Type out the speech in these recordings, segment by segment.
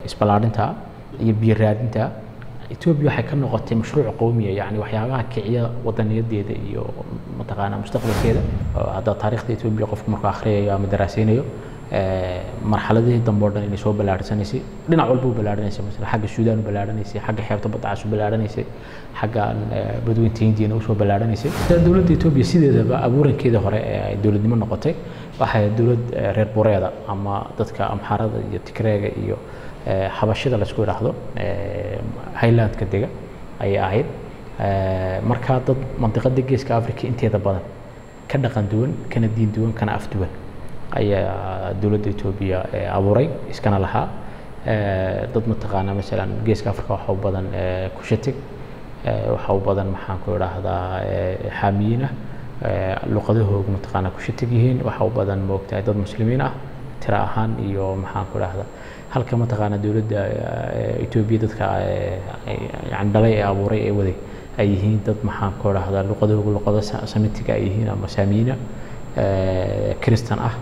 isballaadhinta iyo biyo raadinta etoobiya waxay ka noqotay mashruuc qowmiya yani waxyaabaha kiciya wadaniyadeeda iyo mataqaanaa mustaqbalkeeda hadda taariikhda etoobiya qofku markuu akhriyayo ama daraaseynayo marxaladihii dambe o dhan inay soo ballaadhsanaysay dhinac walba u ballaadhanaysay masala xagga suudaan u ballaadhanaysay xagga xeebta baddacaas u ballaadhanaysay xagga badweynta hindiyana usoo ballaadhanaysay dowladda etoobiya sideedaba abuurankeeda hore ee ay dowladnimo noqotay waxay dowlad reer bureeda ama dadka amxaarada iyo tigreega iyo xabashida laisku idhaahdo highlandka dega ayay ahayd markaa dad mandiqada geeska africa inteeda badan ka dhaqan duwan kana diin duwan kana af duwan ayaa dowladda etoobiya abuuray iskana lahaa dad mataqaanaa masalan geeska africa waxa u badan kushatig waxa u badan maxaan ku idhaahdaa xaamiyiin ah luqadahoogu mataqaanaa kushatig yihiin waxa u badan moogtahay dad muslimiin ah tira ahaan iyo maxaan ku idhaahdaa halka mataqaanaa dowladda etoobiya dadka yani dhalay ee abuuray ee waday ay yihiin dad maxaan ku idhaahdaa luqadahoogu luqado samitiga ay yihiin ama saamiyiina kristan ah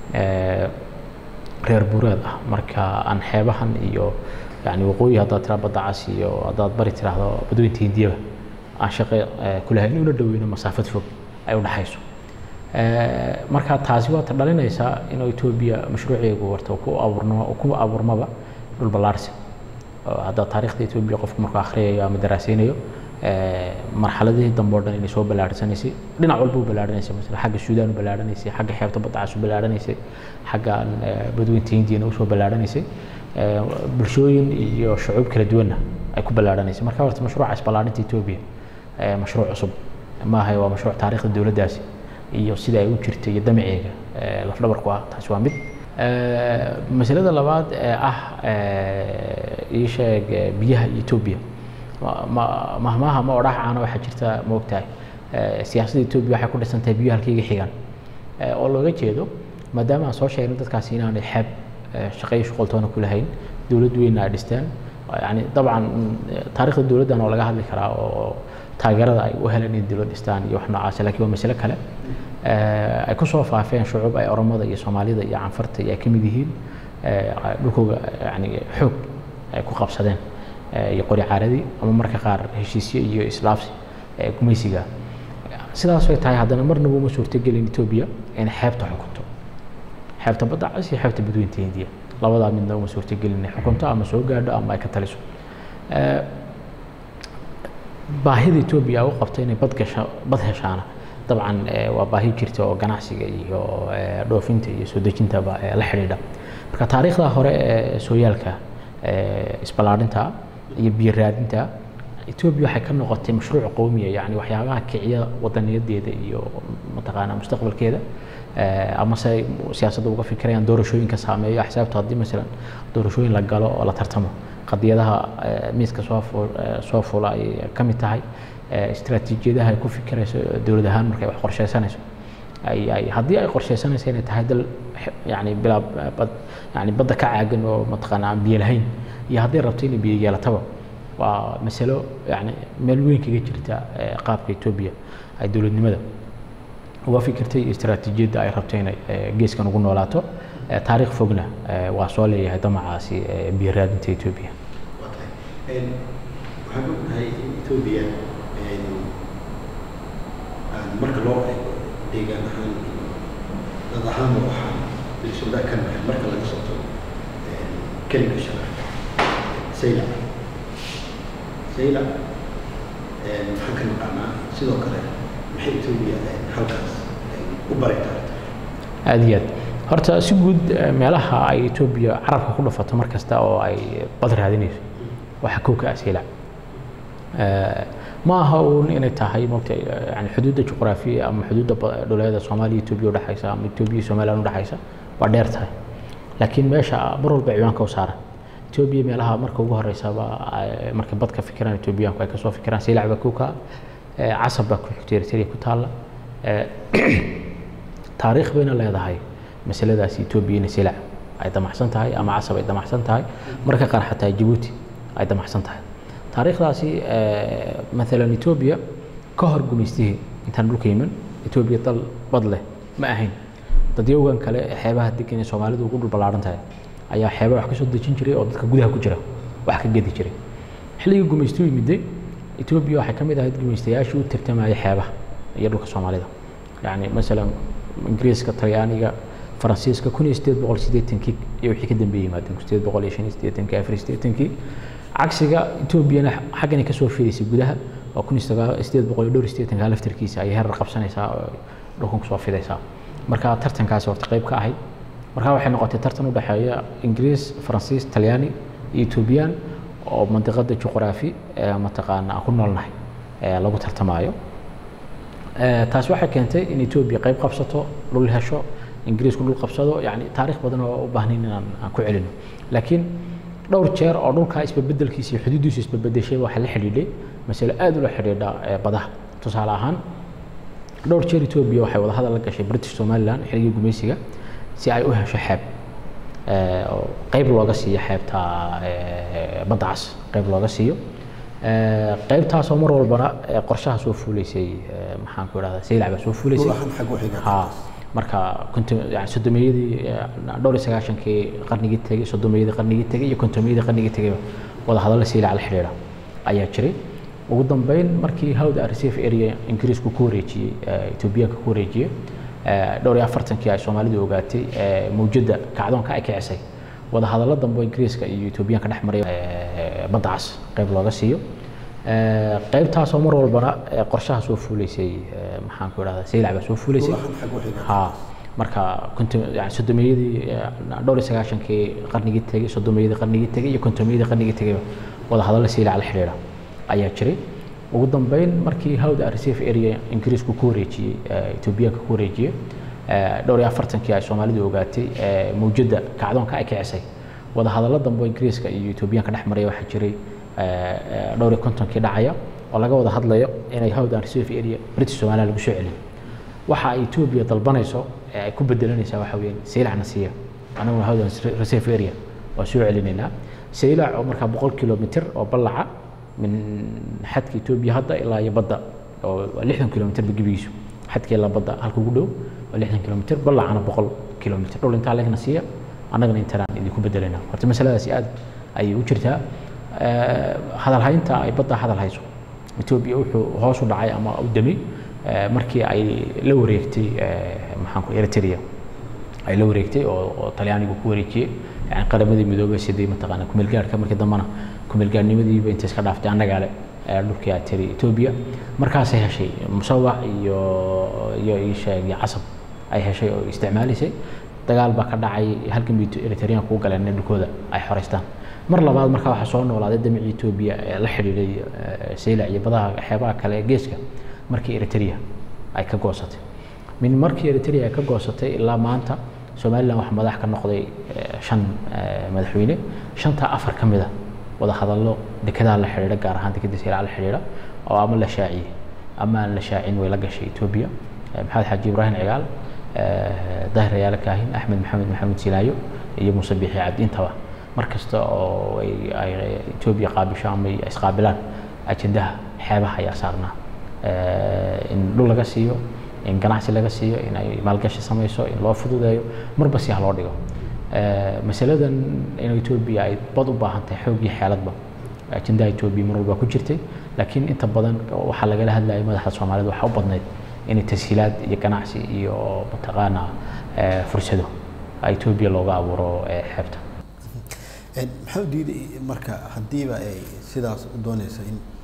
reer bureed ah marka aan xeebahan iyo yani waqooyi haddaad tiraa badda cas iyo haddaad bari tiraahdo badweynta hindiyaba aan shaqo kulahayn una dhoweyno masaafad fog ay u dhaxayso marka taasi waata dhalinaysaa inuu etoobiya mashruuceegu warta ku abuurno ku abuurmaba dhul ballaarsi hadda taariikhda etoobiya qofku markuu akhriyayo ama daraaseynayo marxaladihii dambe o dhan inay soo ballaadhsanaysay dhinac walba u ballaadhanaysay masala xagga suudaan u ballaadhanaysay xagga xeebta baddacaas u ballaadhanaysay xagga badweynta hindiyana usoo ballaadhanaysay bulshooyin iyo shucuub kala duwanna ay ku ballaadhanaysay marka horta mashruuca isballaadhinta etoobiya mashruuc cusub maaha waa mashruuc taariikhda dowladdaasi iyo sida ay u jirtay iyo damaceega lafdhabarku ah taasi waa mid masalada labaad ee ah ii sheeg biyaha etoobiya mahmaha ma odhax caana waxaa jirta ma ogtahay siyaasadda etoobiya waxay ku dhisan tahay biyo halkayga xigaan oo looga jeedo maadaama aan soo sheegnay dadkaasi inaanay xeeb shaqeyo shuqoltoona ku lahayn dowlad weynna ay dhisteen yani dabcan taariikhda dowladdan oo laga hadli karaa oo taageerada ay u heleen in dowlad dhistaan iyo wax noocaas laakiin waa masale kale ay ku soo faafeen shucuub ay oromada iyo soomaalida iyo canfarta iyo ay ka mid yihiin dhulkooga yani xoog ay ku qabsadeen iyo qori caaradii ama marka qaar heshiisyo iyo islaafsi gumaysiga sidaas ay tahay haddana marnaba uma suurtogelin etoobiya inay xeebta xukunto xeebta badda cas iyo xeebta badweynta hindiya labadaa midna uma suurtogelin inay xukunto ama soo gaadho ama ay ka taliso baahida etoobiya u qabta inay bad gasho bad heshaana dabcan waa baahi jirta oo ganacsiga iyo dhoofinta iyo soo dejintaba la xidhiidha marka taariikhda hore ee sooyaalka isballaadhinta iyo biyo raadinta etoobiya waxay ka noqotay mashruuc qowmiya yani waxyaabaha kiciya wadaniyadeeda iyo mataqaanaa mustaqbalkeeda ama se siyaasadda uga fikirayaan doorashooyinka saameeyo axsaabta haddii masalan doorashooyin la galo oo la tartamo qadiyadaha miiska soo soo fula ay ka mid tahay istiraatiijiyadaha ay ku fikirayso dowlad ahaan markay wax qorsheysanayso ay ay haddii ay qorsheysanayso inay tahay dal yani bilaa bad yani badda ka caagan oo mataqaana aan biyo lahayn iyo hadday rabto inay biyo yeelataba waa masalo yani meel weyn kaga jirta qaabka etoobiya ay dowladnimada uga fikirtay istiraatiijiyadda ay rabto inay geeskan ugu noolaato taariikh fogna waa soo leeyahay damacaasi biyo raadinta etoobiya waxaan ognahay in etoobiya marka loo eego deegaan ahaan dad ahaanba waxaa bilsoodaa ka nahay marka laga soo tago kelinka shanaad saylac saylac maxaan ka naqaanaa sidoo kale maxay etoobiya halkaas u bari karta aada iyo aad horta si guud meelaha ay etoobiya carabka ku dhafato mar kasta oo ay bad raadinayso waxaa kow ka ah saylac ma aha uun inay tahay mogta yani xuduudda juqraafiya ama xuduudda dhuleeda soomaaliya etoobiya udhexaysa ama etoobiya somaliland udhexaysa waa dheer tahay laakiin meesha mar walba ciwaanka u saaran etoobiya meelaha marka ugu horeysaba markay bad ka fikiraan etoobiyaanku ay kasoo fikiraan saylac baa kow ka ah casab baa ku xigta eritrea ku taalla taariikh bayna leedahay masaladaasi etoobiya inay saylac ay damacsan tahay ama casab ay damacsan tahay marka qaar xataa jabuuti ay damacsan tahay taariikhdaasi maalan etoobiya ka hor gumaystihii intaan dhulka yimin etoobiya dal bad leh ma ahayn dadyowgan kale xeebaha degan ee soomaalidu ugu dhul ballaaran tahay ayaa xeeba wax ka soo dejin jiray oo dadka gudaha ku jira wax ka gedi jiray xilligii gumaystu yimiday etoobiya waxay ka mid ahayd gumaystayaashii u tartamayay xeebaha iyo dhulka soomaalida yacni masalan ingiriiska talyaaniga faransiiska kun iyo sideed boqol siddeetankii iyo wixii ka dambeeyey yimaadeen kun sideed boqol iyo shan iyo siddeetankii afar iyo siddeetankii cagsiga etoobiyana xaggani kasoo fidaysay gudaha oo kun iyo sagaal sideed boqol iyo dhowr iyo siddeetanka laftarkiisa ayay herar qabsanaysaa oo dhulkan kusoo fidaysaa marka tartankaasi horta qayb ka ahayd marka waxay noqotay tartan u dhexeeya ingiriis faransiis talyaani iyo etoobiyaan oo mandiqada juqraafi ee mataqaana aan ku noolnahay ee lagu tartamaayo taasi waxay keentay in etoobiya qayb qabsato dhul hesho ingiriisku dhul qabsado yani taariikh badan oo u baahnayn inaan aan ku celino laakiin dhowr jeer oo dhulkaa isbabeddelkiisa iyo xuduuddiisu isbabedeshay waxaa la xidhiidhay masale aad ula xidhiidha badaha tusaale ahaan dhowr jeer etoobiya waxay wada hadal la gashay british somaliland xilligii gumaysiga si ay u hesho xeeb oo qayb looga siiyo xeebta badda cas qayb looga siiyo qaybtaasoo mar walbana qorshaha soo fuulaysay maxaan ku idhahdaa saylac baa soo fuulaysay ha marka yani soddomiyadii dhowr iyo sagaashankii qarnigii tegey soddomiyadii qarnigii tegey iyo kontomiyadii qarnigii tegeyba wada hadalla saylac la xidhiidha ayaa jiray ugu dambeyn markii hawda reserve area ingiriisku ku wareejiyey etoobiyaanka ku wareejiyey dhowr iyo afartankii ay soomaalidu ogaatay mawjadda kacdoonka ay kicisay wada hadallo dambe ingiriiska iyo etoobiyaanka dhex maray badda cas qayb looga siiyo qaybtaasoo mar walbana qorshaha soo fuulaysay maxaan ku idhahdaa saylac baa soo fuulaysay ha marka yani soddomiyadii dhowr iyo sagaashankii qarnigii tegey soddomiyadii qarnigii tegey iyo kontomiyadii qarnigii tegeyba wada hadalla saylac la xidhiidha ayaa jiray ugu dambeyn markii hawda reserve area ingiriisku ku wareejiyey etoobiyaanka ku wareejiyey dhowr iyo afartankii ay soomaalidu ogaatay mawjadda kacdoonka ay kicisay wada hadallo dambe ingiriiska iyo etoobiyaanka dhex maraya waxaa jiray dhowr iyo kontonkii dhacaya oo laga wada hadlayo inay hawdan reserve area british somaliland lagu soo celiyo waxa ay etoobiya dalbanayso ee ay ku bedelanaysaa waxa weeyaan saylacna siiya anaguna hawdan reserve area waa soo celinaynaa saylac oo markaa boqol kilomitr oo ballaca min xadka etoobiya hadda ilaa iyo badda oo waa lixdan kilomitr gebigiisu xadka ilaa badda halka ugu dhow waa lixdan kilomitr ballacana boqol kilomitr dhul intaa legna siiya annagana intanaan idinku bedelaynaa horta masaladaasi aad ayay u jirtaa hadalhaynta ay badda hadal hayso etoobiya wuxuu hoos u dhacay ama u damay markii ay la wareegtay maxaan ku eritrea ay la wareegtay oo oo talyaanigu ku wareejiyey yani qaramadii midoobay sidii mataqaana kumeelgaarhka markii dambena kumeelgaarnimadiiba intay iska dhaaftay annagaa le dhulkii ay tiri etoobiya markaasay heshay musawac iyo iyo isheeg iyo casab ay heshay oo isticmaalisay dagaal baa ka dhacay halkan bay eritreanku u galeen in dhulkooda ay xoreystaan mar labaad markaa waxaa soo noolaaday damicii etoobiya ee la xidhiidhay saylac iyo badaha xeebaha kale ee geeska markii eritrea ay ka goosatay min markii eritrea ay ka goosatay ilaa maanta somaliland waxaa madax ka noqday shan madaxweyne shantaa afar ka mid a wada hadallo dekedaha la xidhiidha gaar ahaan dekeda saylac la xidhiidha oo ama la shaaciyey ama aan la shaacin way la gashay etoobiya maxamed xaaji ibraahim cigaal dahir ayaale kaahin axmed maxamed maxamed silaayo iyo muuse biixi cabdi intaba mar kasta oo ay etoobiya qaabisho ama ay isqaabilaan ajendaha xeebaha ayaa saarnaa in dhul laga siiyo in ganacsi laga siiyo in ay maalgashi samayso in loo fududeeyo marba si ha loo dhigo masaladan in etoobiya ay bad u baahan tahay xoog iyo xeeladba ajendaha etoobiya mar walba ku jirtay laakiin inta badan waxaa lagala hadlayay madaxda soomaalida waxaa u badnayd inay tashiilaad iyo ganacsi iyo mataqaana fursado etoobiya looga abuuro xeebta maxaa u diiday marka haddiiba ay sidaas u doonaysa in